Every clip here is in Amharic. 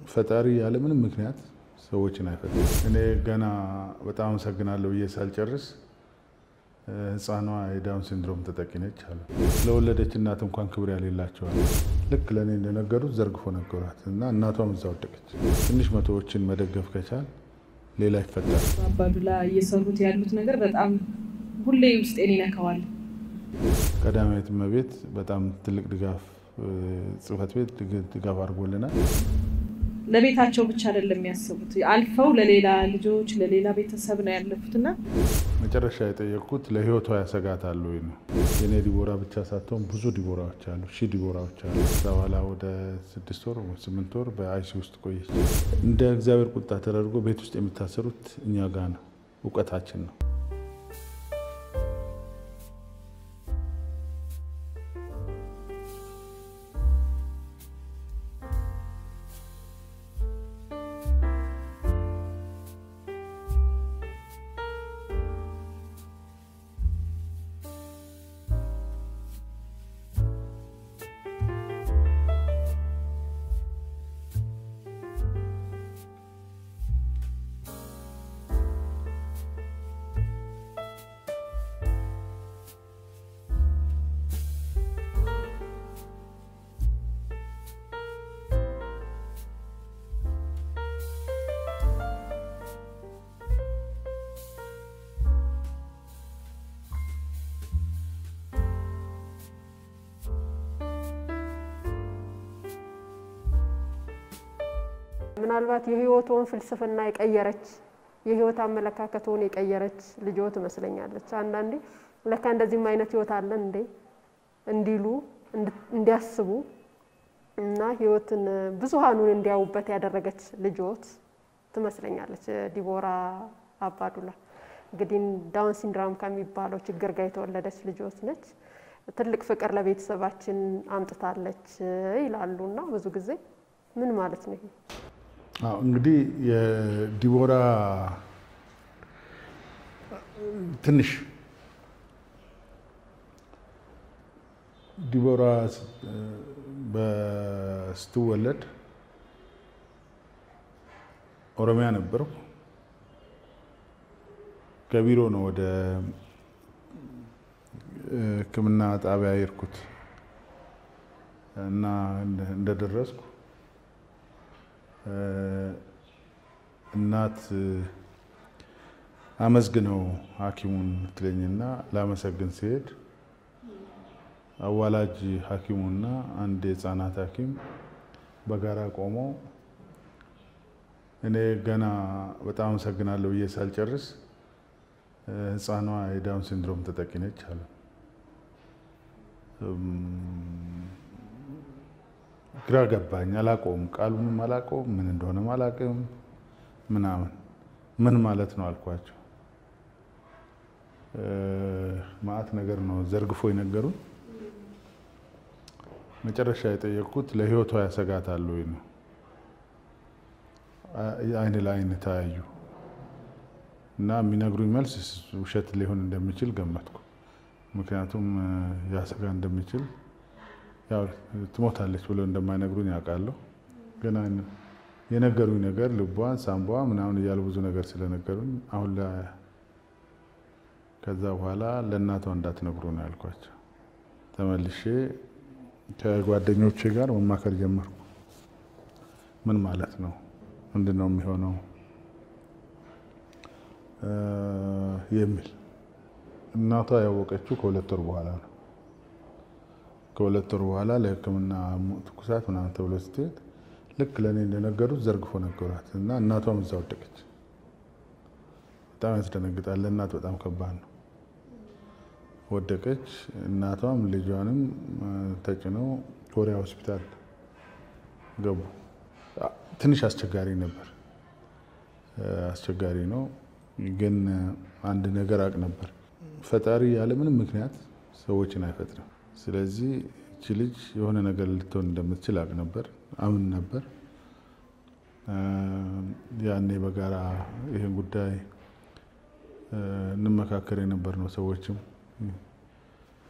ፈጣሪ ያለምንም ምክንያት ሰዎችን አይፈጥርም። እኔ ገና በጣም አመሰግናለሁ ብዬ ሳልጨርስ ሕፃኗ የዳውን ሲንድሮም ተጠቂ ነች አሉ። ለወለደች እናት እንኳን ክብር ያሌላቸዋል። ልክ ለእኔ እንደነገሩት ዘርግፎ ነገሯት እና እናቷም እዛ ወደቀች። ትንሽ መቶዎችን መደገፍ ከቻል ሌላ ይፈጠራል። አባዱላ እየሰሩት ያሉት ነገር በጣም ሁሌ ውስጤን ይነካዋል። ቀዳማዊት እመቤት በጣም ትልቅ ድጋፍ ጽሕፈት ቤት ድጋፍ አድርጎልናል። ለቤታቸው ብቻ አይደለም የሚያስቡት፣ አልፈው ለሌላ ልጆች ለሌላ ቤተሰብ ነው ያለፉትና መጨረሻ የጠየቅኩት ለህይወቷ ያሰጋታል ወይ ነው። የኔ ዲቦራ ብቻ ሳትሆን ብዙ ዲቦራዎች አሉ፣ ሺህ ዲቦራዎች አሉ። ከዛ በኋላ ወደ ስድስት ወር ስምንት ወር በአይሲ ውስጥ ቆየች። እንደ እግዚአብሔር ቁጣ ተደርጎ ቤት ውስጥ የሚታሰሩት እኛ ጋር ነው፣ እውቀታችን ነው። ምናልባት የህይወቱን ፍልስፍና የቀየረች የህይወት አመለካከቱን የቀየረች ልጆ ትመስለኛለች። አንዳንዴ ለካ እንደዚህም አይነት ህይወት አለን እንዴ እንዲሉ እንዲያስቡ እና ህይወትን ብዙሃኑን እንዲያዩበት ያደረገች ልጆት ትመስለኛለች ዲቦራ አባዱላ። እንግዲህ ዳውን ሲንድራም ከሚባለው ችግር ጋር የተወለደች ልጆት ነች። ትልቅ ፍቅር ለቤተሰባችን አምጥታለች ይላሉ እና ብዙ ጊዜ ምን ማለት ነው ይሄ? አዎ እንግዲህ የዲቦራ ትንሽ ዲቦራ ስትወለድ ኦሮሚያ ነበርኩ። ከቢሮ ነው ወደ ሕክምና ጣቢያ የሄድኩት እና እንደደረስኩ እናት አመስግነው ሐኪሙን ትለኝና ላመሰግን ሲሄድ አዋላጅ ሐኪሙና አንድ የህፃናት ሐኪም በጋራ ቆመው እኔ ገና በጣም አመሰግናለሁ ብዬ ሳልጨርስ ሕፃኗ የዳውን ሲንድሮም ተጠቂ ነች አሉ። ግራ ገባኝ። አላውቀውም፣ ቃሉንም አላውቀውም፣ ምን እንደሆነም አላውቅም ምናምን ምን ማለት ነው አልኳቸው። ማአት ነገር ነው ዘርግፎ የነገሩን። መጨረሻ የጠየቅኩት ለህይወቷ ያሰጋታል ወይ ነው። አይን ለአይን ተያዩ እና የሚነግሩኝ መልስ ውሸት ሊሆን እንደሚችል ገመትኩ። ምክንያቱም ያሰጋ እንደሚችል ያው ትሞታለች ብለው እንደማይነግሩኝ ያውቃለሁ። ግን የነገሩኝ ነገር ልቧን፣ ሳምባዋ ምናምን እያሉ ብዙ ነገር ስለነገሩኝ አሁን ከዛ በኋላ ለእናቷ እንዳትነግሩ ነው ያልኳቸው። ተመልሼ ከጓደኞቼ ጋር መማከር ጀመርኩ። ምን ማለት ነው? ምንድን ነው የሚሆነው? የሚል እናቷ ያወቀችው ከሁለት ወር በኋላ ነው። ከሁለት ወር በኋላ ለሕክምና ትኩሳት ምናምን ተብሎ ስትሄድ ልክ ለእኔ እንደነገሩት ዘርግፎ ነገሯት እና እናቷም እዛ ወደቀች። በጣም ያስደነግጣል። ለእናት በጣም ከባድ ነው። ወደቀች። እናቷም ልጇንም ተጭነው ኮሪያ ሆስፒታል ገቡ። ትንሽ አስቸጋሪ ነበር፣ አስቸጋሪ ነው። ግን አንድ ነገር አቅ ነበር፣ ፈጣሪ ያለምንም ምክንያት ሰዎችን አይፈጥርም። ስለዚህ እቺ ልጅ የሆነ ነገር ልትሆን እንደምትችል አቅ ነበር፣ አምን ነበር። ያኔ በጋራ ይህን ጉዳይ እንመካከር የነበር ነው። ሰዎችም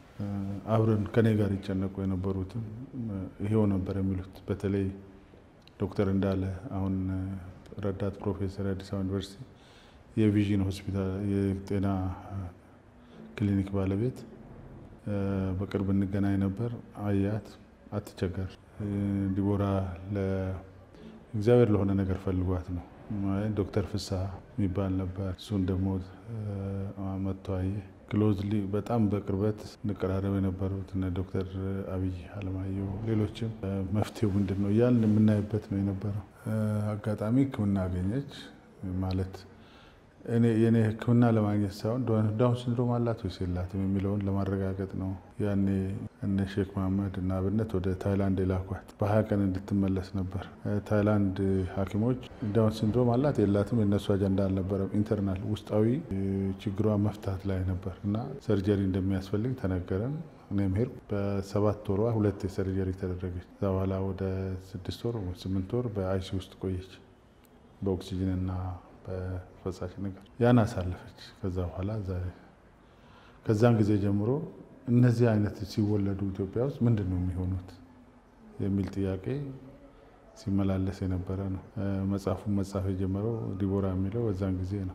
አብረን ከኔ ጋር ይጨነቁ የነበሩትም ይሄው ነበር የሚሉት። በተለይ ዶክተር እንዳለ አሁን ረዳት ፕሮፌሰር የአዲስ አበባ ዩኒቨርሲቲ የቪዥን ሆስፒታል የጤና ክሊኒክ ባለቤት በቅርብ እንገናኝ ነበር። አያት አትቸገር ዲቦራ እግዚአብሔር ለሆነ ነገር ፈልጓት ነው። ዶክተር ፍስሐ የሚባል ነበር። እሱን ደግሞ መጥቶ አየ። ክሎዝሊ በጣም በቅርበት እንቀራረብ የነበሩት እነ ዶክተር አብይ አለማየሁ ሌሎችም መፍትሄው ምንድን ነው እያልን የምናይበት ነው የነበረው። አጋጣሚ ሕክምና አገኘች ማለት እኔ የኔ ሕክምና ለማግኘት ሳይሆን ዳውን ሲንድሮም አላት ወይስ የላትም የሚለውን ለማረጋገጥ ነው። ያኔ እነ ሼክ መሐመድ እና አብነት ወደ ታይላንድ የላኳት በሀያ ቀን እንድትመለስ ነበር። ታይላንድ ሐኪሞች ዳውን ሲንድሮም አላት የላትም የእነሱ አጀንዳ አልነበረም። ኢንተርናል ውስጣዊ ችግሯ መፍታት ላይ ነበር እና ሰርጀሪ እንደሚያስፈልግ ተነገረን። እኔም ሄድኩ። በሰባት ወሯ ሁለት የሰርጀሪ ተደረገች። ከዛ በኋላ ወደ ስድስት ወር ስምንት ወር በአይሲ ውስጥ ቆየች በኦክሲጅን እና በፈሳሽ ነገር ያን አሳለፈች። ከዛ በኋላ ከዛን ጊዜ ጀምሮ እነዚህ አይነት ሲወለዱ ኢትዮጵያ ውስጥ ምንድን ነው የሚሆኑት የሚል ጥያቄ ሲመላለስ የነበረ ነው። መጽሐፉን መጻፍ የጀመረው ዲቦራ የሚለው በዛን ጊዜ ነው።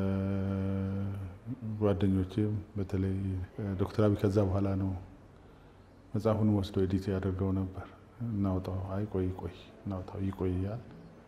ጓደኞቼም በተለይ ዶክተር አብይ ከዛ በኋላ ነው መጽሐፉን ወስዶ ኤዲት ያደርገው ነበር። እናውጣው፣ አይ ቆይ ቆይ እናውጣው፣ ይቆያል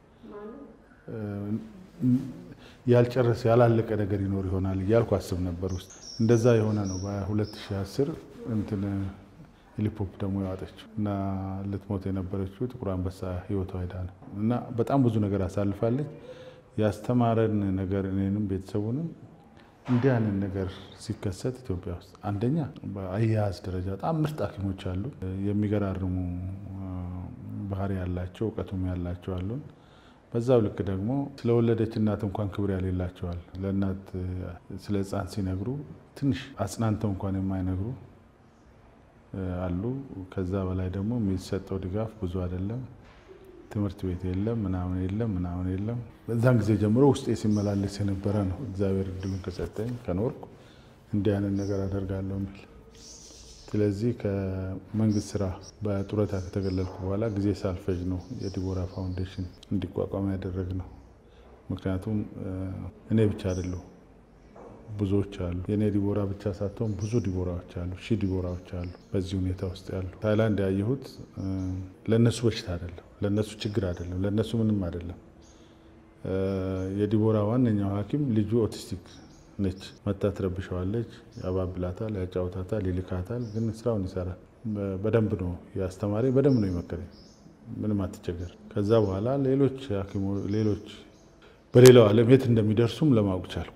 ያልጨረሰ ያላለቀ ነገር ይኖር ይሆናል እያልኩ አስብ ነበር ውስጥ እንደዛ የሆነ ነው። በ2010 እንትን ሂሊፖፕ ደግሞ ያዋጠችው እና ልትሞት የነበረችው ጥቁር አንበሳ ህይወቷ ሄዳ ነው እና በጣም ብዙ ነገር አሳልፋለች። ያስተማረን ነገር እኔንም ቤተሰቡንም እንዲህ አይነት ነገር ሲከሰት ኢትዮጵያ ውስጥ አንደኛ በአያያዝ ደረጃ በጣም ምርጥ ሐኪሞች አሉ። የሚገራርሙ ባህሪ ያላቸው እውቀቱም ያላቸው አሉን። በዛው ልክ ደግሞ ስለወለደች እናት እንኳን ክብር ያሌላቸዋል። ለእናት ስለ ሕፃን ሲነግሩ ትንሽ አጽናንተው እንኳን የማይነግሩ አሉ። ከዛ በላይ ደግሞ የሚሰጠው ድጋፍ ብዙ አይደለም። ትምህርት ቤት የለም፣ ምናምን የለም፣ ምናምን የለም። በዛን ጊዜ ጀምሮ ውስጤ ሲመላለስ የነበረ ነው። እግዚአብሔር እድሉን ከሰጠኝ ከኖርኩ እንዲህ አይነት ነገር አደርጋለሁ የሚል ስለዚህ ከመንግስት ስራ በጡረታ ከተገለልኩ በኋላ ጊዜ ሳልፈጅ ነው የዲቦራ ፋውንዴሽን እንዲቋቋም ያደረግ ነው። ምክንያቱም እኔ ብቻ አይደለሁ፣ ብዙዎች አሉ። የእኔ ዲቦራ ብቻ ሳትሆን ብዙ ዲቦራዎች አሉ፣ ሺህ ዲቦራዎች አሉ በዚህ ሁኔታ ውስጥ ያሉ። ታይላንድ ያየሁት ለእነሱ በሽታ አይደለም፣ ለእነሱ ችግር አይደለም፣ ለእነሱ ምንም አይደለም። የዲቦራ ዋነኛው ሐኪም ልጁ ኦቲስቲክ ነች መታ ትረብሸዋለች፣ ያባብላታል፣ ያጫውታታል፣ ይልካታል። ግን ስራውን ይሰራል። በደንብ ነው ያስተማሪ፣ በደንብ ነው የመከረኝ። ምንም አትቸገር። ከዛ በኋላ ሌሎች ሌሎች በሌላው ዓለም የት እንደሚደርሱም ለማወቅ ቻልኩ።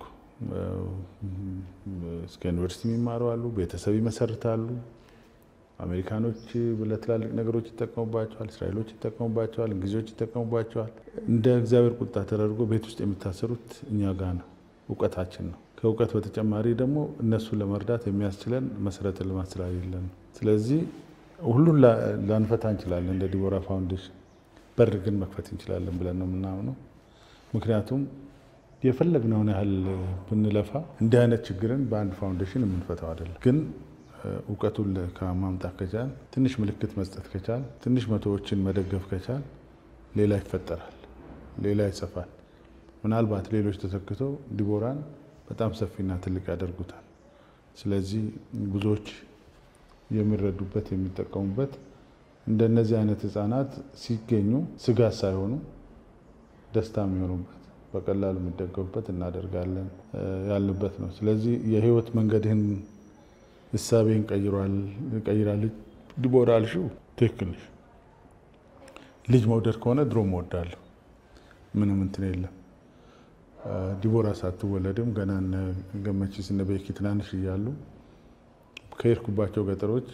እስከ ዩኒቨርሲቲ የሚማሩ አሉ፣ ቤተሰብ ይመሰርታሉ። አሜሪካኖች ለትላልቅ ነገሮች ይጠቀሙባቸዋል፣ እስራኤሎች ይጠቀሙባቸዋል፣ እንግሊዞች ይጠቀሙባቸዋል። እንደ እግዚአብሔር ቁጣ ተደርጎ ቤት ውስጥ የሚታሰሩት እኛ ጋ ነው። እውቀታችን ነው። ከእውቀት በተጨማሪ ደግሞ እነሱን ለመርዳት የሚያስችለን መሰረተ ልማት ስላሌለን፣ ስለዚህ ሁሉን ላንፈታ እንችላለን። እንደ ዲቦራ ፋውንዴሽን በር ግን መክፈት እንችላለን ብለን ነው የምናምነው። ምክንያቱም የፈለግነውን ያህል ብንለፋ እንዲህ አይነት ችግርን በአንድ ፋውንዴሽን የምንፈታው አይደለም። ግን እውቀቱን ከማምጣት ከቻል፣ ትንሽ ምልክት መስጠት ከቻል፣ ትንሽ መቶዎችን መደገፍ ከቻል፣ ሌላ ይፈጠራል፣ ሌላ ይሰፋል። ምናልባት ሌሎች ተተክተው ዲቦራን በጣም ሰፊና ትልቅ ያደርጉታል። ስለዚህ ብዙዎች የሚረዱበት የሚጠቀሙበት እንደነዚህ አይነት ህጻናት ሲገኙ ስጋት ሳይሆኑ ደስታ የሚሆኑበት በቀላሉ የሚደገፉበት እናደርጋለን ያልንበት ነው። ስለዚህ የህይወት መንገድህን እሳቤን ቀይራለች ዲቦራ አልሽው፣ ትክክል ነሽ። ልጅ መውደድ ከሆነ ድሮ መወዳለሁ፣ ምንም እንትን የለም። ዲቦራ ሳትወለድም ገና እነ ገመቺስ እነ ቤኪ ትናንሽ እያሉ ከሄድኩባቸው ገጠሮች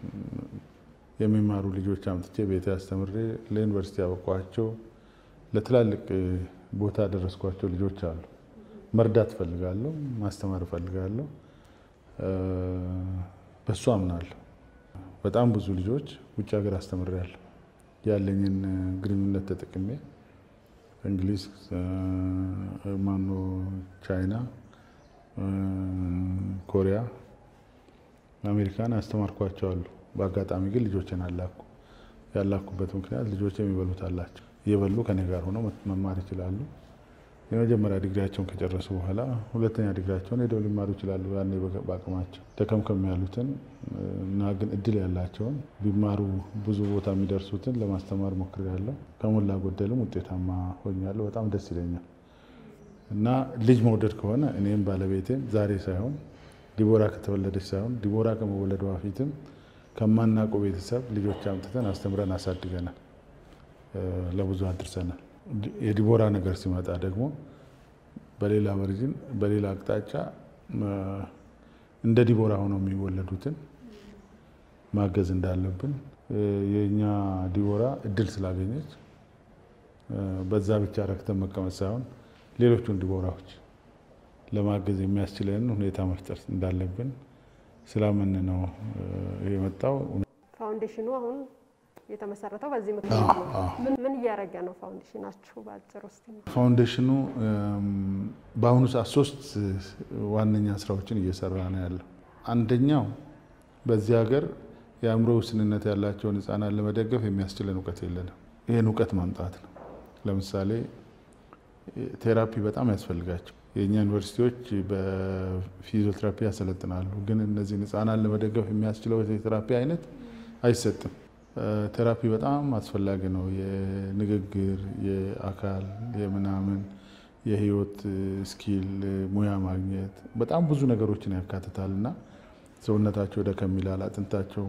የሚማሩ ልጆች አምጥቼ ቤቴ አስተምሬ ለዩኒቨርሲቲ ያበቋቸው ለትላልቅ ቦታ ደረስኳቸው ልጆች አሉ። መርዳት እፈልጋለሁ፣ ማስተማር እፈልጋለሁ። በሱ አምናለሁ። በጣም ብዙ ልጆች ውጭ ሀገር አስተምሬያለሁ። ያለኝን ግንኙነት ተጠቅሜ እንግሊዝ፣ ማኖ፣ ቻይና፣ ኮሪያ፣ አሜሪካን አስተማርኳቸው አሉ። በአጋጣሚ ግን ልጆችን አላኩ። ያላኩበት ምክንያት ልጆች የሚበሉት አላቸው። እየበሉ ከኔ ጋር ሆነው መማር ይችላሉ። የመጀመሪያ ዲግሪያቸውን ከጨረሱ በኋላ ሁለተኛ ዲግሪያቸውን ሄደው ሊማሩ ይችላሉ። ያኔ በአቅማቸው ደከምከም ያሉትን እና ግን እድል ያላቸውን ቢማሩ ብዙ ቦታ የሚደርሱትን ለማስተማር ሞክሬያለሁ። ከሞላ ጎደልም ውጤታማ ሆኛለሁ። በጣም ደስ ይለኛል እና ልጅ መውደድ ከሆነ እኔም ባለቤቴም ዛሬ ሳይሆን ዲቦራ ከተወለደች ሳይሆን ዲቦራ ከመወለዷ በፊትም ከማናውቀው ቤተሰብ ልጆች አምጥተን አስተምረን አሳድገናል፣ ለብዙ አድርሰናል። የዲቦራ ነገር ሲመጣ ደግሞ በሌላ ቨርዥን በሌላ አቅጣጫ እንደ ዲቦራ ሆነው የሚወለዱትን ማገዝ እንዳለብን የእኛ ዲቦራ እድል ስላገኘች በዛ ብቻ ረክተን መቀመጥ ሳይሆን ሌሎቹን ዲቦራዎች ለማገዝ የሚያስችለን ሁኔታ መፍጠር እንዳለብን ስላምን ነው የመጣው። ፋውንዴሽኑ አሁን የተመሰረተው በዚህ ምክንያት ነው። ምን ምን እያደረገ ነው ፋውንዴሽናችሁ? በአጭር ውስጥ ፋውንዴሽኑ በአሁኑ ሰዓት ሶስት ዋነኛ ስራዎችን እየሰራ ነው ያለው። አንደኛው በዚህ ሀገር የአእምሮ ውስንነት ያላቸውን ህጻናት ለመደገፍ የሚያስችለን እውቀት የለንም። ይህን እውቀት ማምጣት ነው። ለምሳሌ ቴራፒ በጣም ያስፈልጋቸው የእኛ ዩኒቨርሲቲዎች በፊዚዮቴራፒ ያሰለጥናሉ፣ ግን እነዚህን ህጻናት ለመደገፍ የሚያስችለው የቴራፒ አይነት አይሰጥም። ቴራፒ በጣም አስፈላጊ ነው። የንግግር፣ የአካል፣ የምናምን የህይወት ስኪል ሙያ ማግኘት በጣም ብዙ ነገሮችን ያካትታል እና ሰውነታቸው ደከም ይላል፣ አጥንታቸው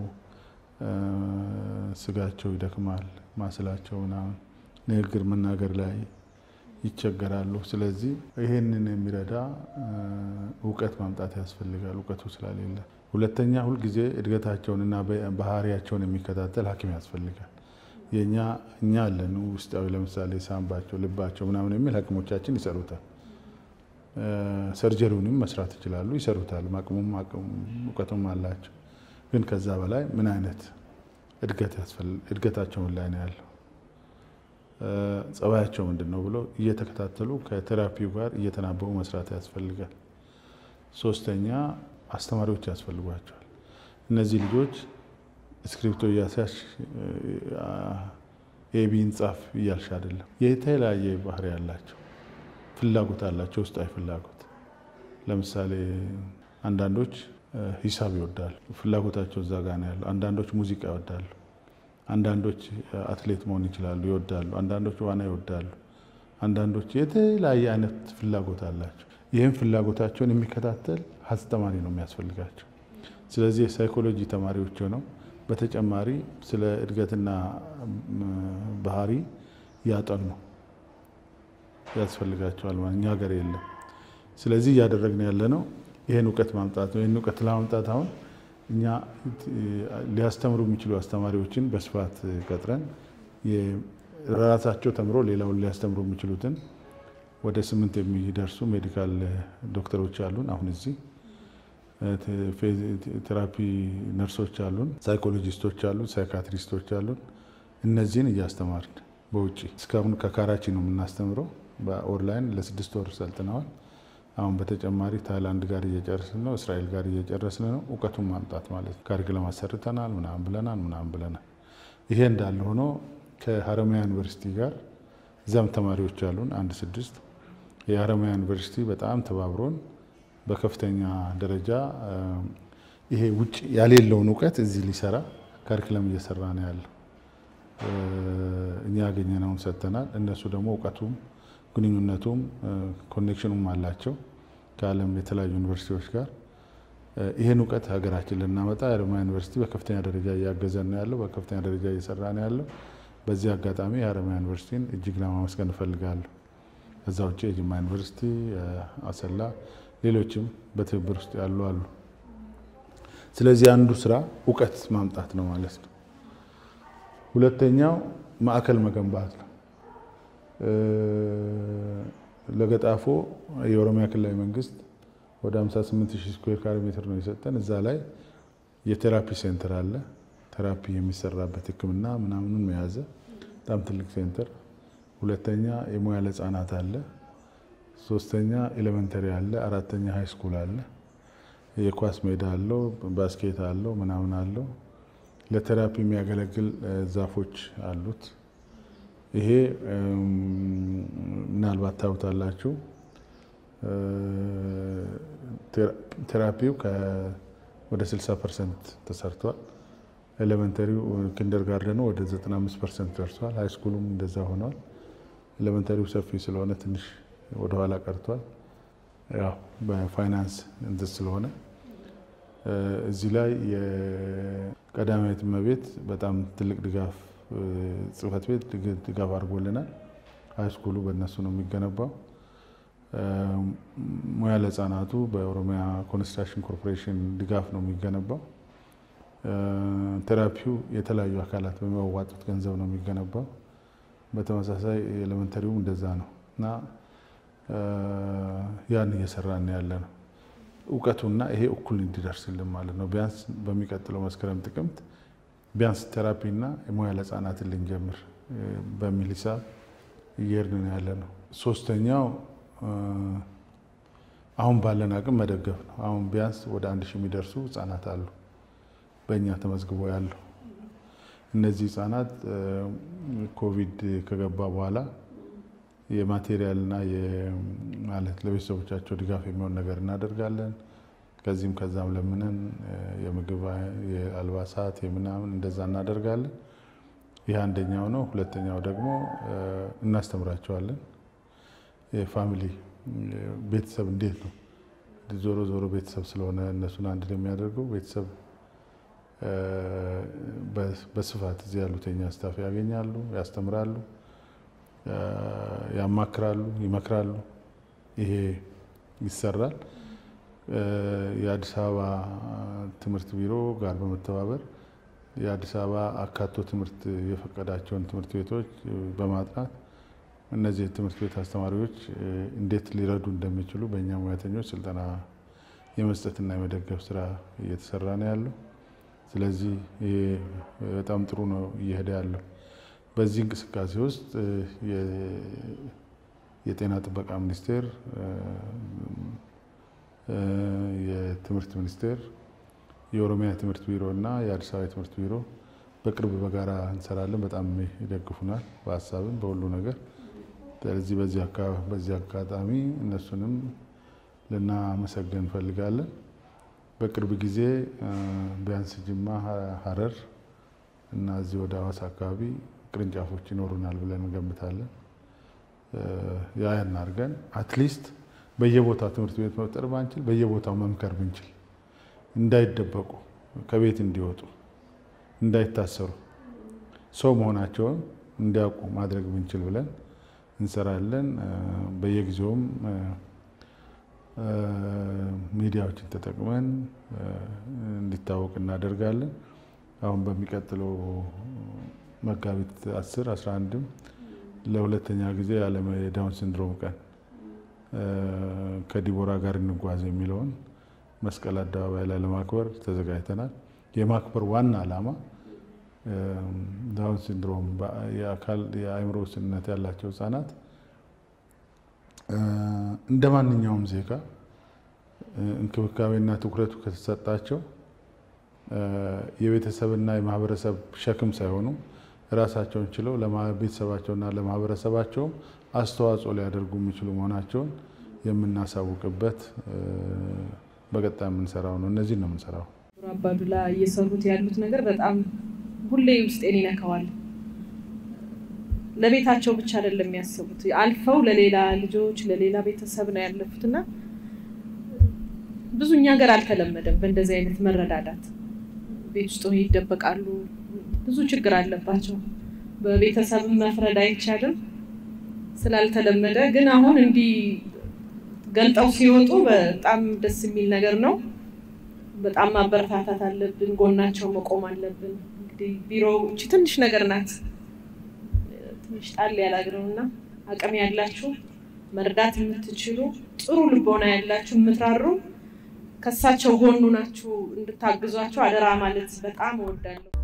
ስጋቸው ይደክማል፣ ማስላቸው ምናምን ንግግር መናገር ላይ ይቸገራሉ። ስለዚህ ይሄንን የሚረዳ እውቀት ማምጣት ያስፈልጋል፣ እውቀቱ ስለሌለ። ሁለተኛ ሁልጊዜ እድገታቸውንና ባህሪያቸውን የሚከታተል ሐኪም ያስፈልጋል። የእኛ እኛ አለን ውስጣዊ ለምሳሌ ሳምባቸው፣ ልባቸው ምናምን የሚል ሐኪሞቻችን ይሰሩታል። ሰርጀሪውንም መስራት ይችላሉ፣ ይሰሩታል። አቅሙም እውቀቱም አላቸው። ግን ከዛ በላይ ምን አይነት እድገታቸውን ላይ ነው ያለው ጸባያቸው ምንድን ነው ብሎ እየተከታተሉ ከቴራፒው ጋር እየተናበቡ መስራት ያስፈልጋል። ሶስተኛ አስተማሪዎች ያስፈልጓቸዋል። እነዚህ ልጆች እስክሪፕቶ እያሳሽ ኤቢን ጻፍ እያልሽ አይደለም። የተለያየ ባህሪ ያላቸው ፍላጎት አላቸው፣ ውስጣዊ ፍላጎት። ለምሳሌ አንዳንዶች ሂሳብ ይወዳሉ፣ ፍላጎታቸው እዛ ጋ ነው ያለው። አንዳንዶች ሙዚቃ ይወዳሉ። አንዳንዶች አትሌት መሆን ይችላሉ፣ ይወዳሉ። አንዳንዶች ዋና ይወዳሉ። አንዳንዶች የተለያየ አይነት ፍላጎት አላቸው። ይህም ፍላጎታቸውን የሚከታተል አስተማሪ ነው የሚያስፈልጋቸው። ስለዚህ የሳይኮሎጂ ተማሪዎች ሆነው በተጨማሪ ስለ እድገትና ባህሪ ያጠኑ ያስፈልጋቸዋል። እኛ ሀገር የለም። ስለዚህ እያደረግን ያለ ነው ይህን እውቀት ማምጣት ነው። ይህን እውቀት ለማምጣት አሁን እኛ ሊያስተምሩ የሚችሉ አስተማሪዎችን በስፋት ቀጥረን ራሳቸው ተምሮ ሌላውን ሊያስተምሩ የሚችሉትን ወደ ስምንት የሚደርሱ ሜዲካል ዶክተሮች አሉን። አሁን እዚህ ቴራፒ ነርሶች አሉን፣ ሳይኮሎጂስቶች አሉን፣ ሳይካትሪስቶች አሉን። እነዚህን እያስተማርን በውጭ እስካሁን ከካራቺ ነው የምናስተምረው። በኦንላይን ለስድስት ወር ሰልጥነዋል። አሁን በተጨማሪ ታይላንድ ጋር እየጨረስን ነው፣ እስራኤል ጋር እየጨረስን ነው። እውቀቱን ማምጣት ማለት ነው። ካሪክለም አሰርተናል፣ ምናምን ብለናል፣ ምናምን ብለናል። ይሄ እንዳለ ሆኖ ከሀረማያ ዩኒቨርሲቲ ጋር እዚያም ተማሪዎች አሉን አንድ ስድስት የሀረማያ ዩኒቨርሲቲ በጣም ተባብሮን በከፍተኛ ደረጃ ይሄ ውጭ ያሌለውን እውቀት እዚህ ሊሰራ ካሪክለም እየሰራ ነው ያለው። እኛ ያገኘነውን ሰጥተናል። እነሱ ደግሞ እውቀቱም ግንኙነቱም ኮኔክሽኑም አላቸው ከዓለም የተለያዩ ዩኒቨርሲቲዎች ጋር። ይህን እውቀት ሀገራችን ልናመጣ የሀረማያ ዩኒቨርሲቲ በከፍተኛ ደረጃ እያገዘን ነው ያለው፣ በከፍተኛ ደረጃ እየሰራ ነው ያለው። በዚህ አጋጣሚ የሀረማያ ዩኒቨርሲቲን እጅግ ለማመስገን እፈልጋለሁ። ከዛ ውጭ የጅማ ዩኒቨርሲቲ፣ አሰላ፣ ሌሎችም በትብብር ውስጥ ያሉ አሉ። ስለዚህ አንዱ ስራ እውቀት ማምጣት ነው ማለት ነው። ሁለተኛው ማዕከል መገንባት ነው። ለገጣፎ የኦሮሚያ ክልላዊ መንግስት ወደ 58 ሺህ ስኩዌር ካሬ ሜትር ነው የሰጠን። እዛ ላይ የቴራፒ ሴንተር አለ። ቴራፒ የሚሰራበት ሕክምና ምናምኑን የያዘ በጣም ትልቅ ሴንተር። ሁለተኛ የሙያ ለህፃናት አለ። ሶስተኛ ኤሌመንተሪ አለ። አራተኛ ሃይ ስኩል አለ። የኳስ ሜዳ አለው፣ ባስኬት አለው፣ ምናምን አለው። ለቴራፒ የሚያገለግል ዛፎች አሉት። ይሄ ምናልባት ታዩታላችሁ። ቴራፒው ወደ 60 ፐርሰንት ተሰርቷል። ኤሌመንተሪው ኪንደር ጋርደኑ ወደ 95 ፐርሰንት ደርሷል። ሃይ ስኩሉም እንደዛ ሆኗል። ኤሌመንተሪው ሰፊ ስለሆነ ትንሽ ወደኋላ ቀርቷል። ያው በፋይናንስ እንትን ስለሆነ እዚህ ላይ የቀዳማዊት እመቤት በጣም ትልቅ ድጋፍ ጽህፈት ቤት ድጋፍ አድርጎልናል። ሃይ ስኩሉ በእነሱ ነው የሚገነባው። ሙያ ለህፃናቱ በኦሮሚያ ኮንስትራክሽን ኮርፖሬሽን ድጋፍ ነው የሚገነባው። ቴራፒው የተለያዩ አካላት በሚያዋጡት ገንዘብ ነው የሚገነባው። በተመሳሳይ ኤሌመንተሪውም እንደዛ ነው እና ያን እየሰራን ያለ ነው። እውቀቱና ይሄ እኩል እንዲደርስልን ማለት ነው። ቢያንስ በሚቀጥለው መስከረም ጥቅምት ቢያንስ ቴራፒና የሙያ ለህፃናትን ልንጀምር በሚል ሂሳብ እየሄድን ያለ ነው። ሶስተኛው አሁን ባለን አቅም መደገፍ ነው። አሁን ቢያንስ ወደ አንድ ሺህ የሚደርሱ ህጻናት አሉ በእኛ ተመዝግቦ ያሉ። እነዚህ ህጻናት ኮቪድ ከገባ በኋላ የማቴሪያልና ማለት ለቤተሰቦቻቸው ድጋፍ የሚሆን ነገር እናደርጋለን። ከዚህም ከዛም ለምንን የምግብ የአልባሳት የምናምን እንደዛ እናደርጋለን። ይህ አንደኛው ነው። ሁለተኛው ደግሞ እናስተምራቸዋለን። የፋሚሊ ቤተሰብ እንዴት ነው ዞሮ ዞሮ ቤተሰብ ስለሆነ እነሱን አንድ ላይ የሚያደርገው ቤተሰብ በስፋት እዚህ ያሉት የኛ ስታፍ ያገኛሉ፣ ያስተምራሉ፣ ያማክራሉ፣ ይመክራሉ። ይሄ ይሰራል። የአዲስ አበባ ትምህርት ቢሮ ጋር በመተባበር የአዲስ አበባ አካቶ ትምህርት የፈቀዳቸውን ትምህርት ቤቶች በማጥናት እነዚህ የትምህርት ቤት አስተማሪዎች እንዴት ሊረዱ እንደሚችሉ በእኛ ሙያተኞች ስልጠና የመስጠትና የመደገፍ ስራ እየተሰራ ነው ያለው። ስለዚህ ይሄ በጣም ጥሩ ነው እየሄደ ያለው። በዚህ እንቅስቃሴ ውስጥ የጤና ጥበቃ ሚኒስቴር፣ የትምህርት ሚኒስቴር፣ የኦሮሚያ ትምህርት ቢሮ እና የአዲስ አበባ ትምህርት ቢሮ በቅርብ በጋራ እንሰራለን። በጣም ይደግፉናል በሀሳብም በሁሉ ነገር። ስለዚህ በዚህ አጋጣሚ እነሱንም ልናመሰግን እንፈልጋለን። በቅርብ ጊዜ ቢያንስ ጅማ፣ ሀረር እና እዚህ ወደ ሀዋሳ አካባቢ ቅርንጫፎች ይኖሩናል ብለን እንገምታለን። ያን አድርገን አትሊስት በየቦታው ትምህርት ቤት መፍጠር ባንችል በየቦታው መምከር ብንችል እንዳይደበቁ ከቤት እንዲወጡ እንዳይታሰሩ ሰው መሆናቸውን እንዲያውቁ ማድረግ ብንችል ብለን እንሰራለን። በየጊዜውም ሚዲያዎችን ተጠቅመን እንዲታወቅ እናደርጋለን። አሁን በሚቀጥለው መጋቢት 10 11ም ለሁለተኛ ጊዜ የዓለም የዳውን ሲንድሮም ቀን ከዲቦራ ጋር እንጓዝ የሚለውን መስቀል አደባባይ ላይ ለማክበር ተዘጋጅተናል። የማክበር ዋና ዓላማ ዳውን ሲንድሮም የአካል የአእምሮ ውስንነት ያላቸው ህጻናት እንደ ማንኛውም ዜጋ እንክብካቤና ትኩረቱ ከተሰጣቸው የቤተሰብና የማህበረሰብ ሸክም ሳይሆኑ ራሳቸውን ችለው ለቤተሰባቸውና ለማህበረሰባቸውም አስተዋጽኦ ሊያደርጉ የሚችሉ መሆናቸውን የምናሳውቅበት በቀጣይ የምንሰራው ነው። እነዚህን ነው የምንሰራው። አባዱላ እየሰሩት ያሉት ነገር በጣም ሁሌ ውስጤን ይነካዋል። ለቤታቸው ብቻ አይደለም የሚያስቡት፣ አልፈው ለሌላ ልጆች ለሌላ ቤተሰብ ነው ያለፉት እና ብዙ እኛ ሀገር አልተለመደም በእንደዚህ አይነት መረዳዳት። ቤት ውስጥ ይደበቃሉ፣ ብዙ ችግር አለባቸው። በቤተሰብ መፍረድ አይቻልም ስላልተለመደ፣ ግን አሁን እንዲህ ገልጠው ሲወጡ በጣም ደስ የሚል ነገር ነው። በጣም ማበረታታት አለብን፣ ጎናቸው መቆም አለብን። እንግዲህ ቢሮው እቺ ትንሽ ነገር ናት፣ ትንሽ ጣል ያላግረው እና አቅም ያላችሁ መርዳት የምትችሉ ጥሩ ልቦና ያላችሁ የምትራሩ ከእሳቸው ጎኑ ናችሁ እንድታግዟቸው አደራ ማለት በጣም እወዳለሁ።